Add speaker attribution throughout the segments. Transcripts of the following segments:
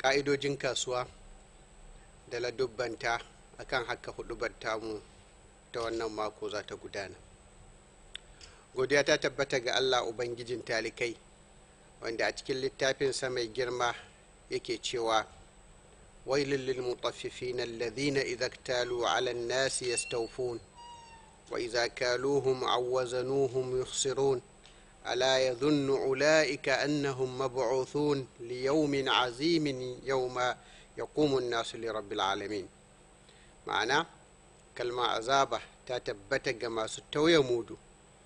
Speaker 1: ƙa'idojin kasuwa da ladubbanta akan haka hudubar tamu ta wannan mako za ta gudana godiya ta tabbata ga allah ubangijin talikai wanda a cikin littafinsa mai girma yake cewa wailul lil mutaffifin alladhina idza iktalu ala an-nasi yastawfun wa idza kaluhum aw wazanuhum yukhsirun ألا يظن أولئك أنهم مبعوثون ليوم عظيم يوم يقوم الناس لرب العالمين معنى كلمة عذابة تتبت ما ستوي مودو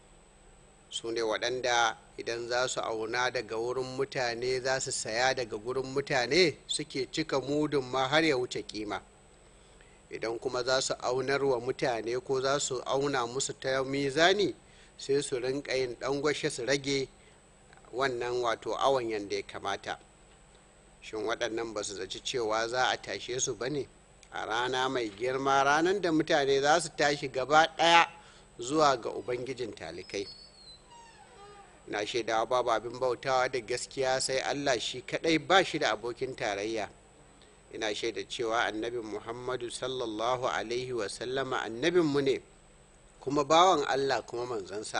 Speaker 1: sune waɗanda idan za su auna daga wurin mutane za su saya daga gurin mutane suke cika mudun ma har ya wuce kima idan kuma za su aunar wa mutane ko za su auna musu ta mizani sai su rinka yin dangwashe su rage wannan wato awon yadda ya kamata shin waɗannan ba su zaci cewa za a tashe su ba ne a rana mai girma ranar da mutane za su tashi gaba ɗaya zuwa ga ubangijin talikai na shaidawa babu abin bautawa da gaskiya sai allah shi kaɗai ba shi da abokin tarayya ina shaida cewa annabin muhammadu sallallahu alaihi wasallama annabinmu ne kuma bawan Allah kuma manzansa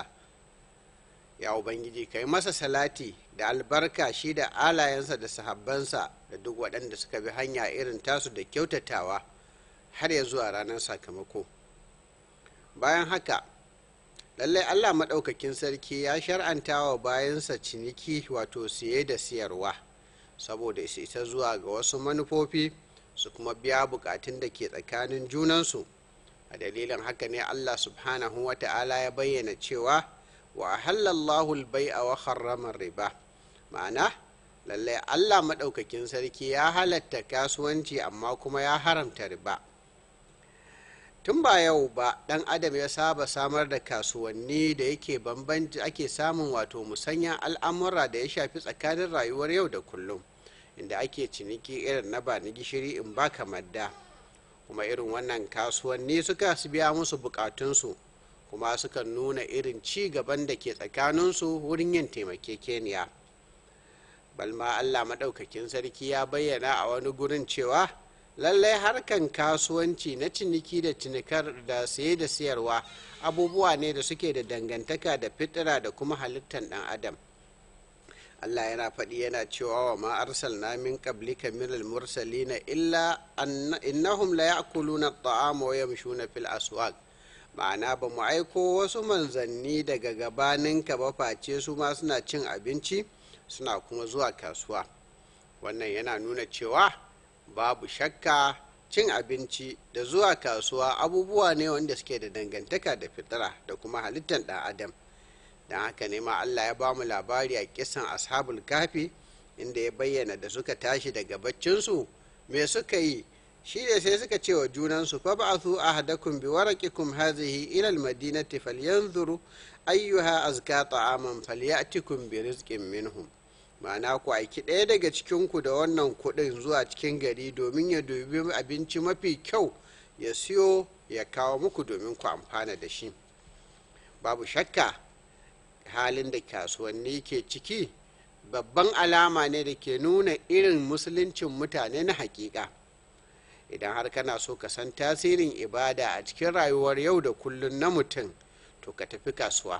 Speaker 1: ya ubangiji ka yi masa salati da albarka shi da alayensa da sahabbansa da duk waɗanda suka bi hanya irin tasu da kyautatawa har ya zuwa ranar sakamako bayan haka lallai allah maɗaukakin sarki ya shar'anta wa bayansa ciniki wato siye da siyarwa saboda su isa zuwa ga wasu manufofi su kuma biya bukatun da ke tsakanin junansu a dalilin haka ne allah subhanahu wa ta'ala ya bayyana cewa wa halallahu albai'a wa harrama riba ma'ana lallai allah maɗaukakin sarki ya halatta kasuwanci amma kuma ya haramta riba tun ba yau ba ɗan adam ya saba samar da kasuwanni da yake bambanci ake samun wato musanyan al'amura da ya shafi tsakanin rayuwar yau da kullum inda ake ciniki irin na ba ni gishiri in ba kamar da kuma irin wannan kasuwanni suka su biya musu bukatunsu kuma suka nuna irin ci gaban da ke tsakaninsu wurin yin taimakekeniya balma allah maɗaukakin sarki ya bayyana a wani gurin cewa lallai harkan kasuwanci na ciniki da cinikar da saye da siyarwa abubuwa ne da suke da dangantaka da fitira da kuma halittar ɗan adam Allah yana faɗi yana cewa wa ma arsalna min qablika min al-mursalina illa innahum la ya'kuluna at-ta'ama wa yamshuna fil aswaq ma'ana ba mu aiko wasu manzanni daga gabaninka ba face su ma suna cin abinci suna kuma zuwa kasuwa wannan yana nuna cewa babu shakka cin abinci da zuwa kasuwa abubuwa ne wanda suke da dangantaka da fitira da kuma halittar ɗan adam don haka ne ma Allah ya ba mu labari a kisan ashabul kafi inda ya bayyana da suka tashi daga baccinsu me suka yi shi ne sai suka ce wa junansu fa ba'athu ahadakum bi waraqikum hadhihi ila almadinati falyanzuru ayyuha azka ta'aman falyatikum bi rizqin minhum ma'ana ku aiki ɗaya daga cikin ku da wannan kuɗin zuwa cikin gari domin ya dubi abinci mafi kyau ya siyo ya kawo muku domin ku amfana da shi babu shakka halin da kasuwanni ke ciki babban alama ne da ke nuna irin musuluncin mutane na hakika idan har kana so ka san tasirin ibada a cikin rayuwar yau da kullun na mutum to ka tafi kasuwa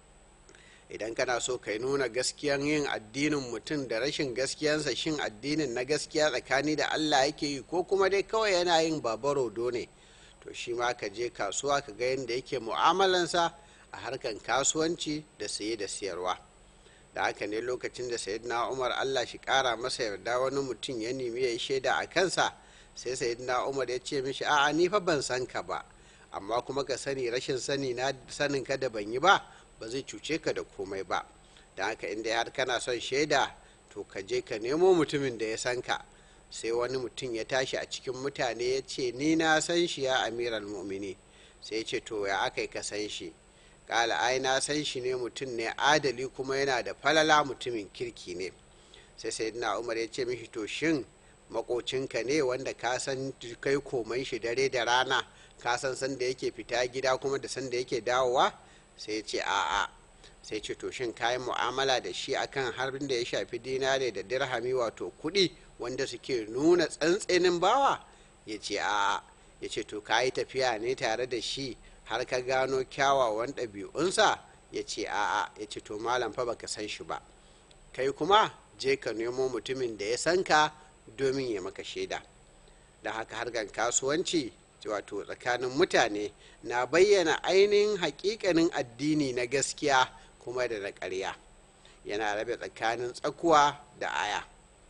Speaker 1: idan kana so ka nuna gaskiyan yin addinin mutum da rashin gaskiyansa shin addinin na gaskiya tsakani da allah yake yi ko kuma dai kawai yana yin babarodo ne to shi ma ka je kasuwa ka ga yadda yake mu'amalansa a harkan kasuwanci da saye da siyarwa da haka ne lokacin da sayyidina umar allah shi kara masa yarda wani mutum ya nemi ya yi shaida a kansa sai sayyidina umar ya ce mishi a'a ni fa ban san ka ba amma kuma ka sani rashin sani na sanin ka da ban yi ba ba zai cuce ka da komai ba da haka inda har kana son shaida to ka je ka nemo mutumin da ya san ka sai wani mutum ya tashi a cikin mutane ya ce ni na san shi ya amiral mu'mini sai ya ce to ya aka ka san shi kala ai na san shi ne mutum ne adali kuma yana da falala mutumin kirki ne sai sayyidina umar ya ce mishi to shin makocinka ne wanda ka san kai komai shi dare da rana ka san sanda yake fita gida kuma da sanda yake dawowa sai ya ce a'a sai ce to shin kayan mu'amala da shi akan harbin da ya shafi dinare da dirhami wato kuɗi wanda suke nuna tsantsenin bawa ya ce a'a ya ce to ka yi tafiya ne tare da shi har ka gano kyawawan ɗabi'unsa ya ce a'a ya ce to malam fa baka san shi ba kai kuma je ka nemo mutumin da ya san ka domin ya maka shaida da haka harkar kasuwanci wato tsakanin mutane na bayyana ainihin hakikanin addini na gaskiya kuma da na ƙarya yana rabe tsakanin tsakuwa da aya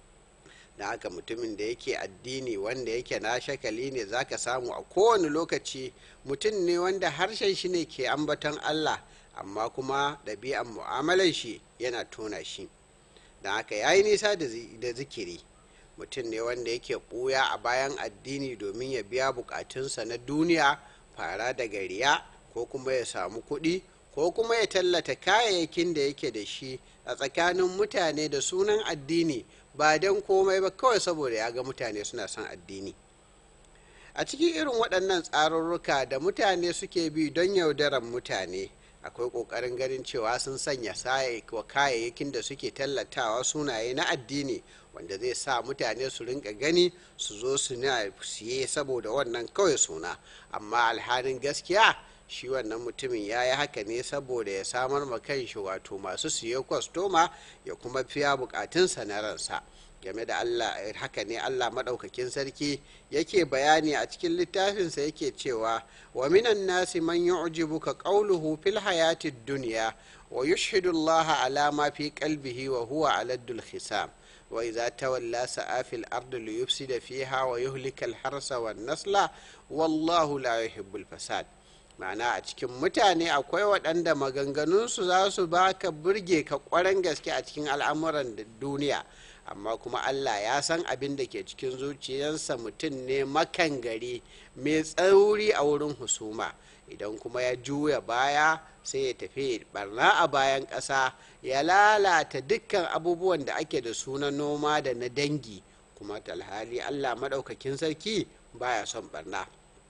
Speaker 1: da haka mutumin da yake addini wanda yake na shakali ne zaka samu a kowane lokaci mutum ne wanda harshen shi ne ke ambaton allah amma kuma ɗabi'an mu'amalar shi yana tona shi da haka ya yi nisa da zikiri mutum ne wanda yake ɓuya a bayan addini domin ya biya bukatunsa na duniya fara daga riya ko kuma ya samu kuɗi ko kuma ya tallata kayayyakin da yake da shi a tsakanin mutane da sunan addini ba don komai ba kawai saboda ya ga mutane suna son addini a cikin irin waɗannan tsarurruka da mutane suke bi don yaudaran mutane akwai ƙoƙarin ganin cewa sun sanya wa kayayyakin da suke tallatawa sunaye na addini wanda zai sa mutane su rinka gani su zo su na siye saboda wannan kawai suna amma alhalin gaskiya shi wannan mutumin ya yi haka ne saboda ya samar ma kanshi wato masu siye kwastoma ya kuma fiya bukatunsa na ransa game da allah haka ne allah maɗaukakin sarki yake bayani a cikin littafinsa yake cewa wa minan nasi man yu'jibuka qawluhu fil hayati dunya wa yushhidu allaha ala ma fi qalbihi wa huwa aladdul khisam wa idza tawalla sa'a fil ardi liyufsida fiha wa yuhlika al harsa wan nasla wallahu la yuhibbul fasad ma'ana a cikin mutane akwai waɗanda maganganunsu za su baka burge ka ƙwarar gaske a cikin al'amuran duniya amma kuma allah ya san abin da ke cikin zuciyarsa mutum ne makan gari mai tsauri a wurin husuma idan kuma ya juya baya sai ya tafi barna a bayan ƙasa ya lalata dukkan abubuwan da ake da suna noma da na dangi kuma talhali allah maɗaukakin sarki baya son barna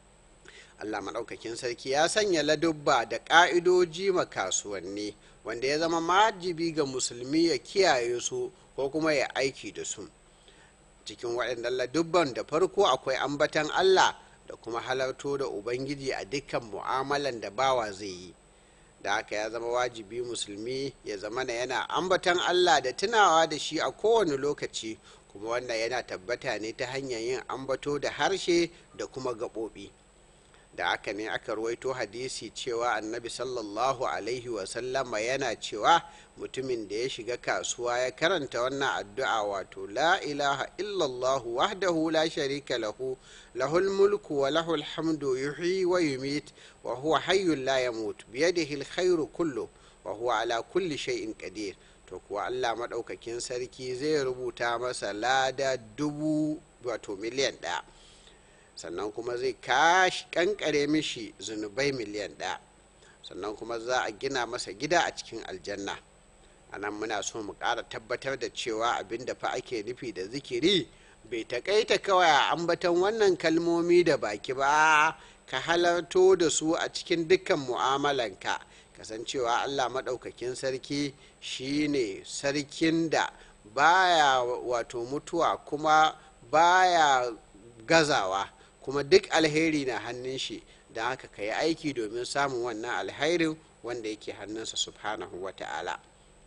Speaker 1: allah maɗaukakin sarki ya sanya ladubba da ƙa'idoji ma kasuwanni wanda ya zama majibi ga musulmi ya kiyaye su ko kuma ya aiki da su cikin waɗannan ladubban da farko akwai ambatan allah da kuma halarto da ubangiji a dukkan mu'amalan da bawa zai yi da haka ya zama wajibi musulmi ya zama na yana ambatan allah da tunawa da shi a kowane lokaci kuma wannan yana tabbata ne ta hanyar yin ambato da harshe da kuma gaɓoɓi da aka ne aka ruwaito hadisi cewa annabi sallallahu alaihi wasallama yana cewa mutumin da ya shiga kasuwa ya karanta wannan addu'a wato la ilaha illallah wahdahu la sharika lahu lahul mulku wa lahul hamdu yuhyi wa yumit wa huwa hayyun la yamut biyadihi alkhairu kullu wa huwa ala kulli shay'in qadir to kuwa Allah madaukakin sarki zai rubuta masa lada dubu wato miliyan ɗaya sannan kuma zai kashi kankare mishi zunubai miliyan ɗaya sannan kuma za a gina masa gida a cikin aljanna a nan muna so mu ƙara tabbatar da cewa abin da fa ake nufi da zikiri bai taƙaita kawai a ambaton wannan kalmomi da baki ba ka halarto da su a cikin dukkan mu'amalanka kasancewa allah maɗaukakin sarki shine sarkin da baya wato mutuwa kuma baya gazawa kuma duk alheri na hannun shi da haka ka yi aiki domin samun wannan alherin wanda yake hannunsa subhanahu wa ta'ala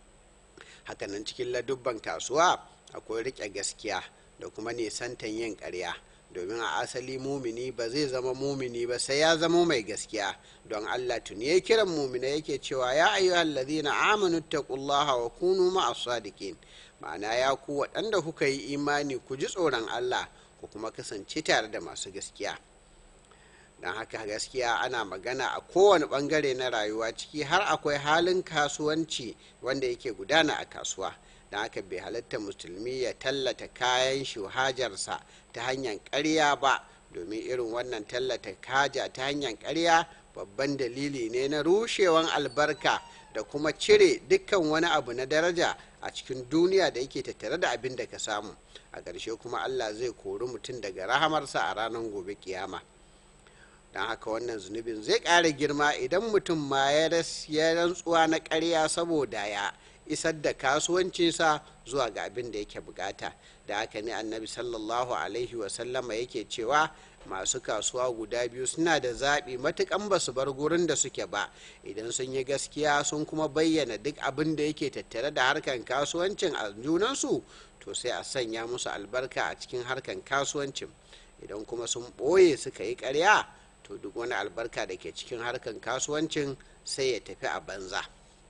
Speaker 1: hakanan cikin ladubban kasuwa akwai riƙe gaskiya da kuma nisantan yin ƙarya domin a asali mumini ba zai zama mumini ba sai ya zama mai gaskiya don allah tuni ya kiran mumina yake cewa ya ayyuhal ladhina amanu taqullaha wa kunu ma'as sadiqin ma'ana ya ku waɗanda kuka yi imani ku ji tsoron allah ku kuma kasance tare da masu gaskiya don haka gaskiya ana magana a kowane bangare na rayuwa ciki har akwai halin kasuwanci wanda yake gudana a kasuwa don haka bai halatta musulmi ya tallata kayan shi hajarsa ta hanyar karya ba domin irin wannan tallata kaja ta hanyar karya babban dalili ne na rushewan albarka da kuma cire dukkan wani abu na daraja a cikin duniya da yake tattare da abin da ka samu a ƙarshe kuma allah zai kori mutum daga rahamarsa a ranar gobe kiyama don haka wannan zunubin zai ƙara girma idan mutum ma ya rantsuwa na ƙarya saboda ya isar da kasuwancinsa zuwa ga abin da yake bukata da haka ne annabi sallallahu alaihi wasallama yake cewa masu kasuwa guda biyu suna da zaɓi matukan ba su bar gurin da suke ba idan sun yi gaskiya sun kuma bayyana duk abin da yake tattare da harkan kasuwancin a junansu to sai a sanya musu albarka a cikin harkan kasuwancin idan kuma sun ɓoye suka yi ƙarya to duk wani albarka da ke cikin harkan kasuwancin sai ya tafi a banza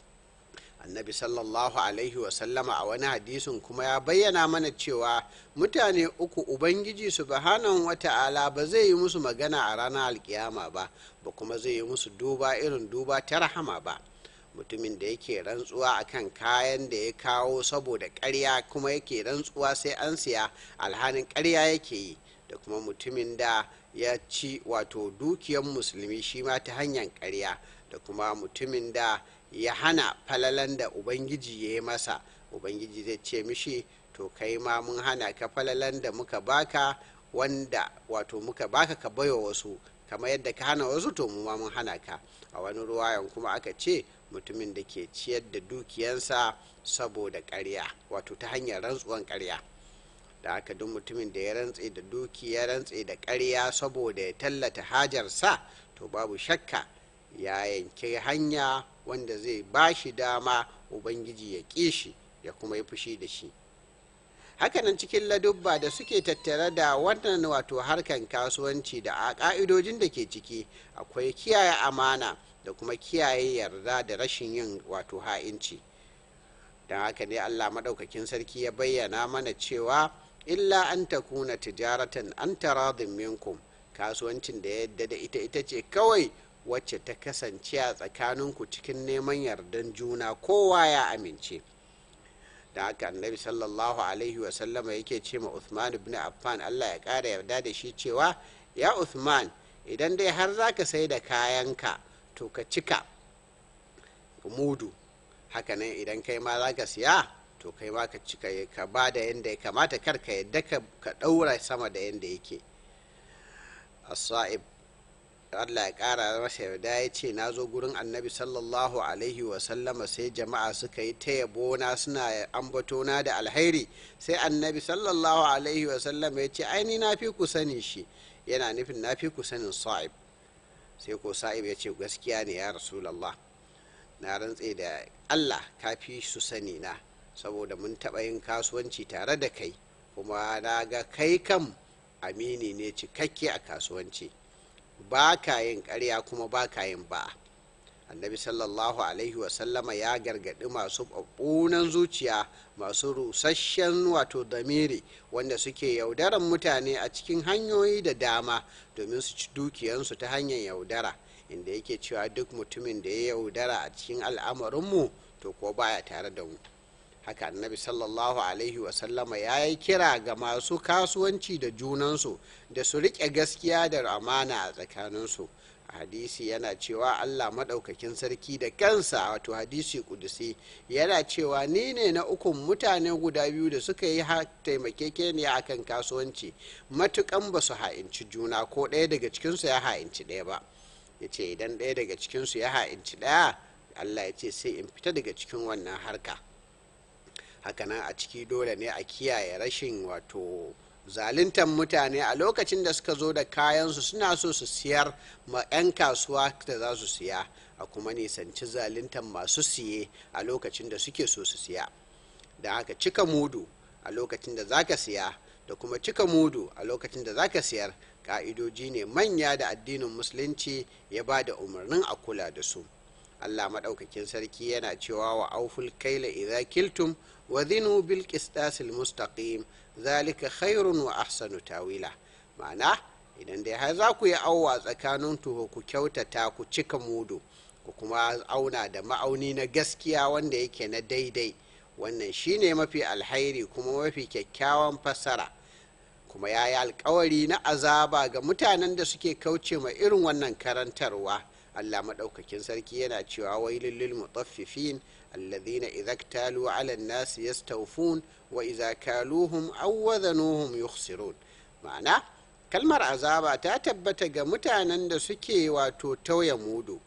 Speaker 1: annabi sallallahu alaihi wasallama a wani hadisin kuma ya bayyana mana cewa mutane uku ubangiji subhanahu wata'ala ba zai yi musu magana a ranar alkiyama ba ba kuma zai yi musu duba irin duba ta rahama ba mutumin da yake rantsuwa akan kayan da ya kawo saboda karya kuma yake rantsuwa sai an siya alhanin karya yake yi da kuma mutumin da ya ci wato dukiyar musulmi shi ma ta hanyar karya da kuma mutumin da ya hana falalan da ubangiji ya yi masa ubangiji zai ce mishi to kai ma mun hana ka falalan da muka baka wanda wato muka baka ka baiwa wasu kamar yadda ka hana wasu to mu ma mun hana ka a wani ruwayan kuma aka ce mutumin da ke ciyar da dukiyansa saboda karya wato ta hanyar rantsuwan karya da haka duk mutumin da ya rantse da duki ya rantse da karya saboda ya tallata hajarsa to babu shakka ya yanke hanya wanda zai ba shi dama ubangiji ya ƙi shi ya kuma yi fushi da shi hakanan cikin ladubba da suke tattare da wannan wato harkan kasuwanci da a ƙa'idojin da ke ciki akwai kiyaye amana da kuma kiyaye yarda da rashin yin wato ha'inci don haka ne allah maɗaukakin sarki ya bayyana mana cewa illa an takuna tijaratan an taradin minkum kasuwancin da yadda da ita ita ce kawai wacce ta kasance a tsakaninku cikin neman yardan juna kowa ya amince da haka annabi sallallahu alaihi wasallama yake ce ma uthman ibn affan allah ya ƙara yarda da shi cewa ya uthman idan dai har za ka sai da kayanka to ka cika mudu hakanan idan kai ma za ka siya to kai ma ka cika ka ba da yadda ya kamata kar ka yadda ka ɗaura sama da yadda yake as-sa'ib Allah ya ƙara masa yarda ya ce na zo gurin annabi sallallahu alaihi wasallama sai jama'a suka yi ta yabona suna ambatona da alhairi sai annabi sallallahu alaihi wasallama ya ce aini na fi ku sani shi yana nufin na fi ku sanin sa'ib sai ko sa'ib ya ce gaskiya ne ya rasulallah na rantse da Allah ka fi su sani na saboda mun taɓa yin kasuwanci tare da kai kuma na ga kai kam amini ne cikakke a kasuwanci ba ka yin ƙarya kuma ba ka yin ba annabi sallallahu alaihi wasallama ya gargaɗi masu ɓunan zuciya masu rusasshen wato damiri wanda suke yaudaran mutane a cikin hanyoyi da dama domin su ci dukiyansu ta hanyar yaudara inda yake cewa duk mutumin da ya yaudara a cikin al'amarinmu to ko baya tare da mu haka annabi sallallahu alaihi wasallama ya yi kira ga masu kasuwanci da junansu da su riƙe gaskiya da amana a tsakaninsu a hadisi yana cewa allah maɗaukakin sarki da kansa wato hadisi kudusi yana cewa ni ne na ukun mutane guda biyu da suka yi taimakekeniya akan kasuwanci matukan ba su ha'inci juna ko ɗaya daga cikinsu ya ha'inci ɗaya ba ya ce idan ɗaya daga cikinsu ya ha'inci ɗaya allah ya ce sai in fita daga cikin wannan harka hakanan a ciki dole ne a kiyaye rashin wato zaluntar mutane a lokacin da suka zo da kayansu suna so su siyar ma 'yan kasuwa da za su siya a kuma nisanci zaluntar masu siye a lokacin da suke so su siya da haka cika mudu a lokacin da zaka siya da kuma cika mudu a lokacin da zaka siyar ka'idoji ne manya da addinin musulunci ya ba da umarnin a kula da su allah maɗaukakin sarki yana cewa wa auful kaila idza kiltum wa zinu bil qistasil mustaqim zalika khairun wa ahsanu tawila ma'ana idan dai har za ku yi auwa tsakanin tuho ku kyautata ku cika mudu ku kuma auna da ma'auni na gaskiya wanda yake na daidai wannan shine mafi alhairi kuma mafi kyakkyawan fassara kuma ya yi alkawari na azaba ga mutanen da suke kauce ma irin wannan karantarwa allah maɗaukakin sarki yana cewa wailul lil mutaffifin alladhina idza iktalu ala an-nasi yastawfun wa idza kaluhum aw wazanuhum yukhsirun ma'ana kalmar azaba ta tabbata ga mutanen da suke wato tauye mudu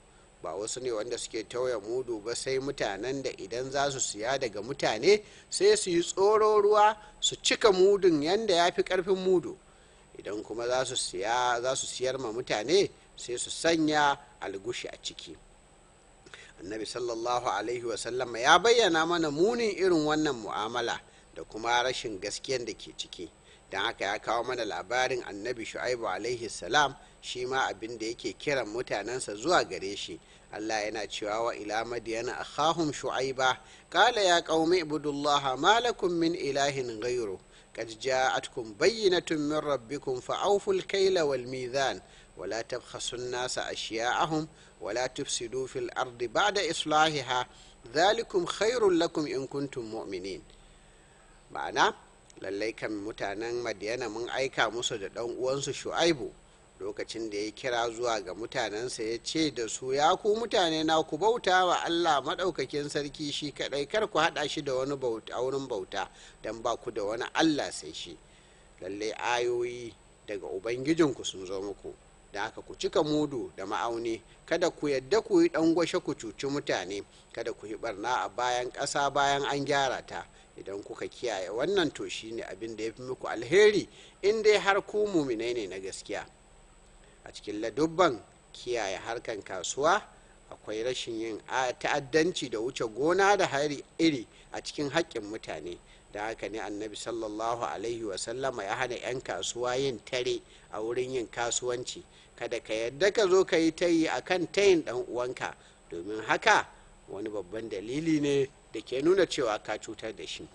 Speaker 1: ba wasu ne wanda suke tauye mudu ba sai mutanen da idan za su siya daga mutane sai su yi tsoro ruwa su cika mudun yanda ya fi karfin mudu idan kuma za su siya za su siyar ma mutane sai su sanya algushi a ciki annabi sallallahu alaihi wasallama ya bayyana mana munin irin wannan mu'amala da kuma rashin gaskiyan da ke ciki don haka ya kawo mana labarin annabi shu'aibu alaihi salam shi ma abin da yake kiran mutanensa zuwa gare shi allah yana cewa wa ila madiyana akhahum shu'aiba qala ya qaumi ibudullaha ma lakum min ilahin ghayru قد جاءتكم بينة من ربكم فأوفوا الكيل والميزان ولا تبخسوا الناس أشياءهم ولا تفسدوا في الأرض بعد إصلاحها ذلكم خير لكم إن كنتم مؤمنين ma'ana lallai kan mutanen madiyana mun aika musu da ɗan uwansu shu'aibu lokacin da ya kira zuwa ga mutanensa ya ce da su ya ku mutane na ku bauta wa allah maɗaukakin sarki shi kaɗai kar ku haɗa shi da wani wurin bauta don ba ku da wani allah sai shi lallai ayoyi daga ubangijinku sun zo muku da haka ku cika mudu da ma'auni kada ku yadda ku yi ɗan gwashe ku cuci mutane kada ku yi barna a bayan ƙasa bayan an gyara ta idan kuka kiyaye wannan to shine abin da ya fi muku alheri in dai har ku muminai ne na gaskiya a cikin ladubban kiyaye harkan kasuwa akwai rashin yin ta'addanci da wuce gona da hari iri a cikin haƙƙin mutane da haka ne annabi sallallahu alaihi wasallama ya hana 'yan kasuwa yin tare a wurin yin kasuwanci kada ka yadda ka zo ka yi tayi a kan tayin ɗan uwanka domin haka wani babban dalili ne da ke nuna cewa ka cutar da shi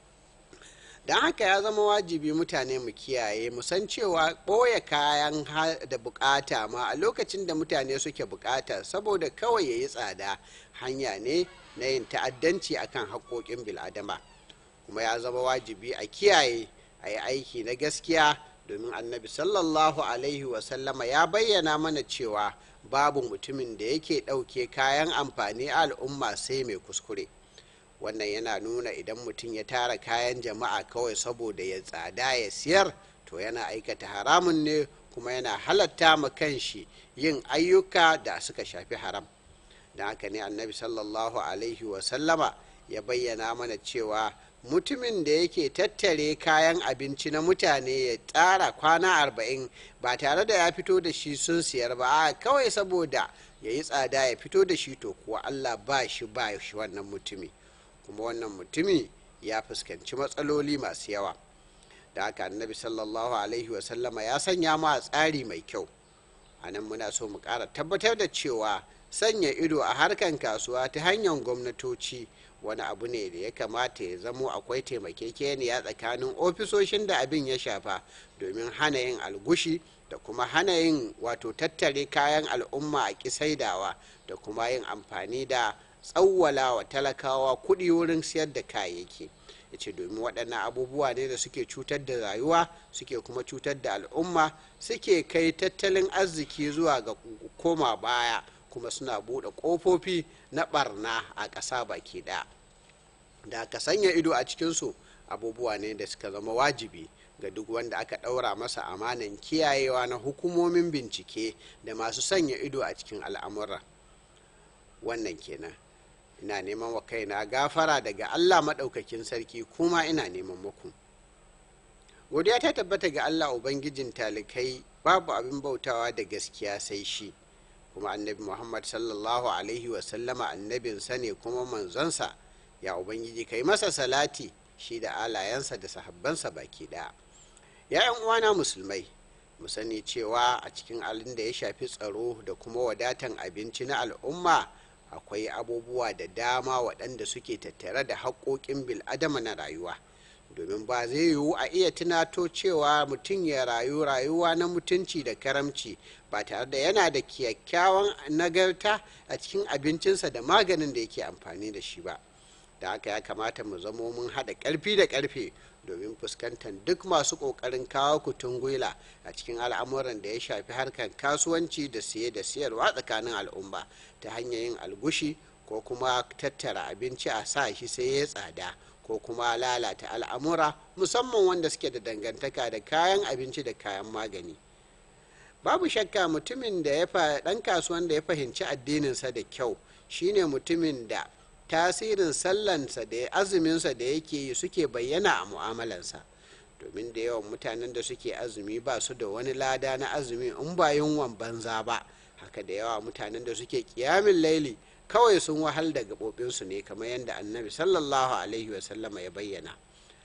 Speaker 1: don haka ya zama wajibi mutane mu kiyaye mu san cewa ɓoye kayan da bukata ma a lokacin da mutane suke bukata saboda kawai ya yi tsada hanya ne na yin ta'addanci akan haƙoƙin bil'adama kuma ya zama wajibi a kiyaye a yi aiki na gaskiya domin annabi sallallahu alaihi wasallama ya bayyana mana cewa babu mutumin da yake ɗauke kayan amfani a al'umma sai mai kuskure wannan yana nuna idan mutum ya tara kayan jama'a kawai saboda ya tsada ya siyar to yana aikata haramun ne kuma yana halatta ma kanshi yin ayyuka da suka shafi haram da haka ne annabi sallallahu alaihi wasallama ya bayyana mana cewa mutumin da yake tattare kayan abinci na mutane ya tsara kwana arba'in ba tare da ya fito da shi sun siyar ba a kawai saboda ya yi tsada ya fito da shi to kuwa allah ba shi ba shi wannan mutumi kuma wannan mutumi ya fuskanci matsaloli masu yawa da haka annabi sallallahu alaihi wasallama ya sanya mu a tsari mai kyau a nan muna so mu ƙara tabbatar da cewa sanya ido a harkan kasuwa ta hanyar gwamnatoci wani abu ne da ya kamata ya zamo akwai taimakekeniya tsakanin ofisoshin da abin ya shafa domin hana yin algushi da kuma hana yin wato tattare kayan al'umma a kisaidawa da kuma yin amfani da tsawwala wa talakawa kuɗi wurin siyar da kayayyaki ya ce domin waɗannan abubuwa ne da suke cutar da rayuwa suke kuma cutar da al'umma suke kai tattalin arziki zuwa ga koma baya kuma suna buɗe ƙofofi na ɓarna a ƙasa baki ɗaya da aka sanya ido a cikinsu abubuwa ne da suka zama wajibi ga duk wanda aka ɗaura masa amanan kiyayewa na hukumomin bincike da masu sanya ido a cikin al'amura wannan kenan ina neman wa kaina gafara daga allah maɗaukakin sarki kuma ina neman muku godiya ta tabbata ga allah ubangijin talikai babu abin bautawa da gaskiya sai shi kuma annabi muhammad sallallahu alaihi wasallama annabinsa ne kuma manzonsa ya ubangiji kai masa salati shi da alayensa da sahabbansa baki ɗaya ya yan uwana musulmai mu sani cewa a cikin alin da ya shafi tsaro da kuma wadatan abinci na al'umma akwai abubuwa da dama waɗanda suke tattare da haƙoƙin bil'adama na rayuwa domin ba zai yiwu a iya tunato cewa mutum ya rayu rayuwa na mutunci da karamci ba tare da yana da kyakkyawan nagarta a cikin abincinsa da maganin da yake amfani da shi ba da haka ya kamata mu zamo mun haɗa ƙarfi da ƙarfe domin fuskantar duk masu ƙoƙarin kawo kutun gwila a cikin al'amuran da ya shafi harkar kasuwanci da siye da siyarwa tsakanin al'umma ta hanyar yin algushi ko kuma tattara abinci a sa shi sai ya tsada ko kuma lalata al'amura musamman wanda suke da dangantaka da kayan abinci da kayan magani babu shakka mutumin da ya ɗan kasuwan da ya fahimci addininsa da kyau shine mutumin da tasirin sallansa da azuminsa da yake yi suke bayyana a mu'amalansa domin da yawan mutanen da suke azumi ba su da wani lada na azumi in ba yunwan banza ba haka da yawa mutanen da suke kiyamin laili kawai sun wahal da gaɓoɓinsu ne kamar yadda annabi sallallahu alaihi wasallama ya bayyana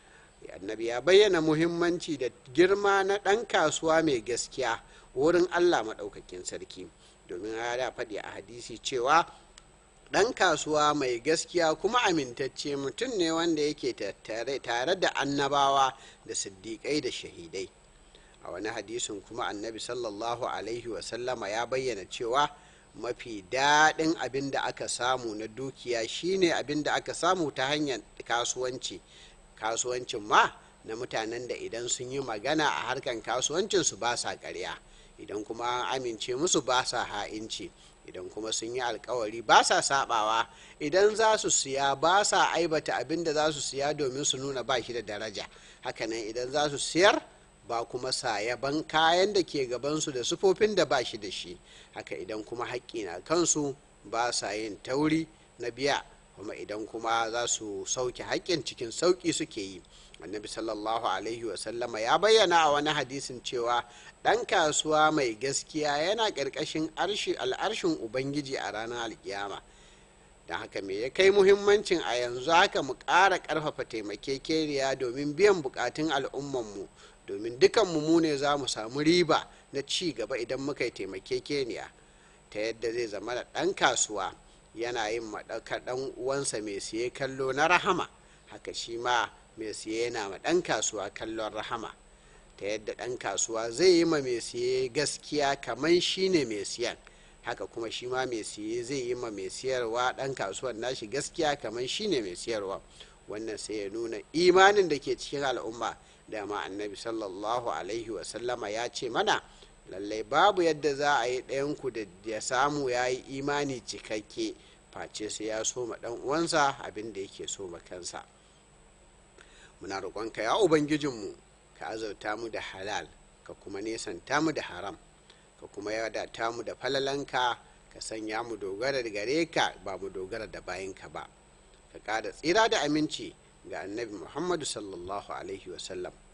Speaker 1: annabi ya bayyana muhimmanci da girma na ɗan kasuwa mai gaskiya wurin allah maɗaukakin sarki domin ya faɗi a hadisi cewa ɗan kasuwa mai gaskiya kuma amintacce mutum ne wanda yake tare da annabawa da siddiƙai da shahidai a wani hadisin kuma annabi sallallahu alaihi wasallama ya bayyana cewa mafi daɗin abin da aka samu na dukiya shine abin da aka samu ta hanyar kasuwanci kasuwancin ma na mutanen da idan sun yi magana a harkan kasuwancinsu ba sa ƙarya idan kuma an amince musu ba sa ha'inci idan kuma sun yi alkawari ba sa sabawa idan za su siya ba sa aibata abin da za su siya domin su nuna ba shi da daraja hakanan idan za su siyar ba kuma sa yaban kayan da ke gabansu da sufofin da ba shi da shi haka idan kuma haƙƙi na kansu ba sa yin tauri na biya kuma idan kuma za su sauke haƙƙin cikin sauƙi suke yi annabi sallallahu alaihi wasallama ya bayyana a wani hadisin cewa ɗan kasuwa mai gaskiya yana ƙarƙashin al'arshin ubangiji a ranar alkiyama don haka me ya kai muhimmancin a yanzu haka mu ƙara ƙarfafa taimakekeniya domin biyan buƙatun al'ummanmu domin dukanmu mu ne za mu samu riba na ci gaba idan muka yi taimakekeniya ta yadda zai zama da ɗan kasuwa yana yin maɗaukar ɗan uwansa mai siye kallo na rahama haka shi ma mai siye yana ma ɗan kasuwa kallon rahama ta yadda ɗan kasuwa zai yi ma mai siye gaskiya kamar shi ne mai siyan haka kuma shi ma mai siye zai yi ma mai siyarwa ɗan kasuwan nashi gaskiya kamar shi ne mai siyarwa wannan sai ya nuna imanin da ke cikin al'umma dama annabi sallallahu alaihi wasallama ya ce mana lallai babu yadda za a yi ɗayanku da ya samu ya yi imani cikakke face sai ya so ma ɗan uwansa abin da yake so ma kansa muna roƙonka ya ubangijinmu ka azauta mu da halal ka kuma nesanta mu da haram ka kuma yadata mu da falalanka ka sanya mu dogara da gare ka ba mu dogara da bayanka ba ka ƙara tsira da aminci ga annabi muhammadu sallallahu alaihi wasallam